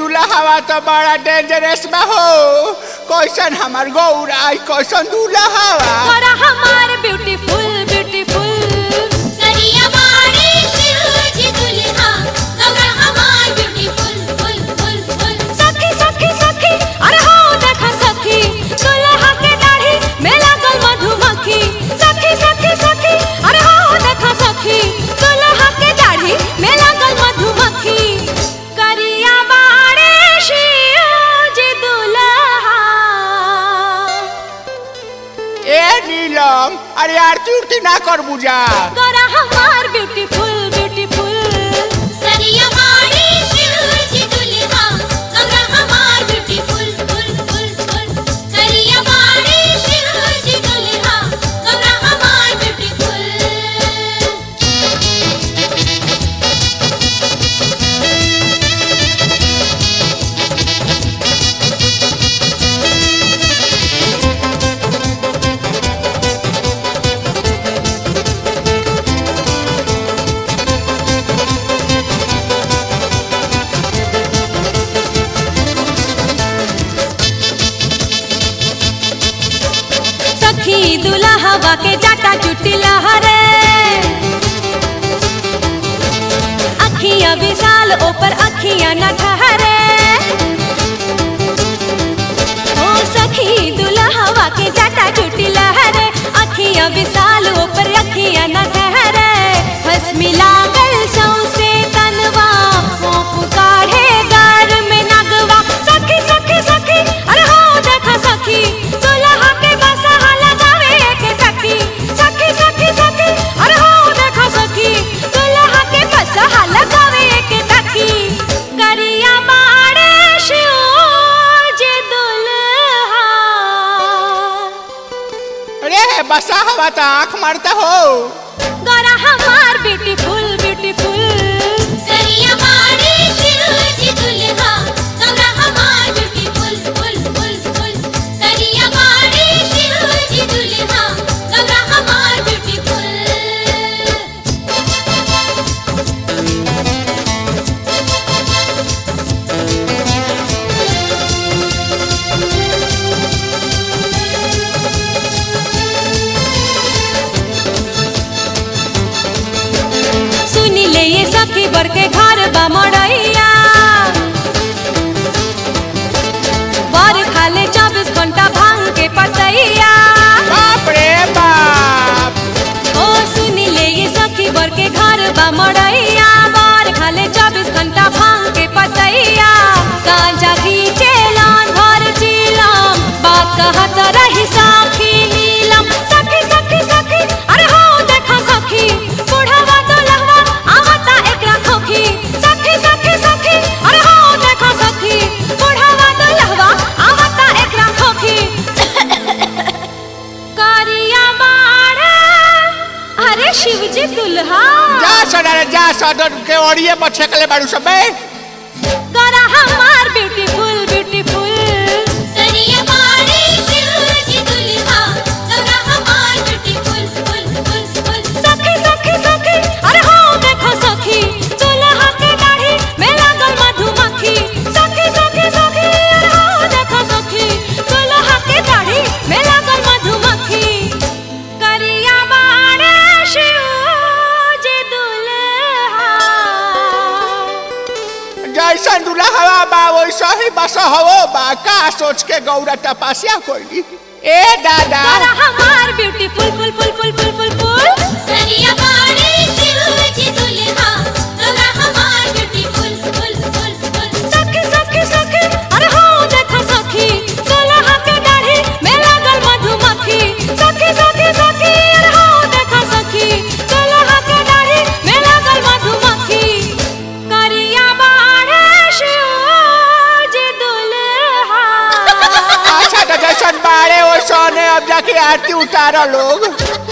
दूल्हा तो बड़ा डेंजरस बा हो कैसन हमार गौरा आई कैसन दूल्हा तोरा हमार ब्यूटीफुल ब्यूटीफुल करिया बाड़े शिव जी दुल्हा गौरा हमार ब्यूटीफुल फुल फुल फुल सखी सखी सखी अरे हो देखा सखी दुल्हा के दाढ़ी में लागल मधुमक्खी सखी सखी सखी अरे हो देखा सखी दुल्हा के दाढ़ी में लागल मधुमक्खी करिया बाड़े शिव जी दुल्हा ए नीलम अरे आरती उरती ना कर बुझा तोरा हमार ब्यूटीफुल ब्यूटीफुल करिया बाड़े शिव जी दुल्हा गौरा हमार ब्यूटीफुल फुल फुल फुल करिया बाड़े शिव जी दुल्हा गौरा हमार ब्यूटीफुल सखी दुल्हा के जाटा चुटी लहरे अखियां विशाल ऊपर अखियां न ठहरे ओ सखी दुल्हा के जाटा चुटी लहरे अखियां विशाल ऊपर अखियां न ठहरे हंस मिला गल सौसे तनवा होप काढ़े गार में नगवा सखी सखी सखी अरे हो देखा सखी दुल्हा के बसहा लगावे के सखी सखी सखी सखी अरे हो देखा सखी दुल्हा के बसहा लगावे के सखी गरिया बाड़े शिव जे दुल्हा अरे बसा हवा तो आँख मारता हो गोरा हमार ब्यूटीफुल ब्यूटीफुल करिया बाड़े शिव जी दुल्हा गौरा हमार ब्यूटीफुल फुल फुल फुल करिया बाड़े शिव जी दुल्हा गौरा हमार ब्यूटीफुल सुनी ले ये सखी बर के घर बा मड़ैया बर खाले चौबीस घंटा भांग के पतैया बाप रे बाप ओ सुनी ले ये सखी बर के घर बा मड़ैया बर खाले चौबीस घंटा भांग के पतैया गांजा खींचेलन घर चिलम बात कहत रही साखी नीलम सखी सखी सखी अरे हो देखा सखी बुढ़वा तो लहवा आवता एकरा खोखी सखी सखी सखी अरे हो देखा सखी बुढ़वा तो लहवा आवता एकरा खोखी करिया बाड़ा अरे शिवजी दुल्हा जा सडा जा सदर के ओरिए पर छेकले बाड़ू सब बे गोरा हमार ब्यूटीफुल ब्यूटीफुल करिया बाड़े शिव जी दुल्हा गौरा हमार ब्यूटीफुल फुल फुल फुल सखी सखी सखी अरे हो देखो सखी दुल्हा के दाढ़ी में लागल मधुमक्खी सखी सखी सखी अरे हो देखो सखी दुल्हा के दाढ़ी में लागल मधुमक्खी करिया बाड़ा शिव जी दुल्हा जैसन दूल्हा हवा बा वैसा ही बस हवो बा का सोच के गौरा तपस्या कोई ए दादा गोरा हमार ब्यूटीफुल फुल फुल फुल फुल फुल फुल करिया बाड़े शिव जी दुल्हा गौरा हमार ब्यूटीफुल फुल फुल फुल सखी सखी सखी अरे हो देखो सखी दुल्हा के दाढ़ी में लागल मधुमक्खी सखी सखी सखी अरे हो देखो सखी दुल्हा के दाढ़ी में लागल मधुमक्खी करिया बाड़े शिव जी दुल्हा अच्छा तो जैसन बाड़े वैसा अब जाके आरती उतारो लोग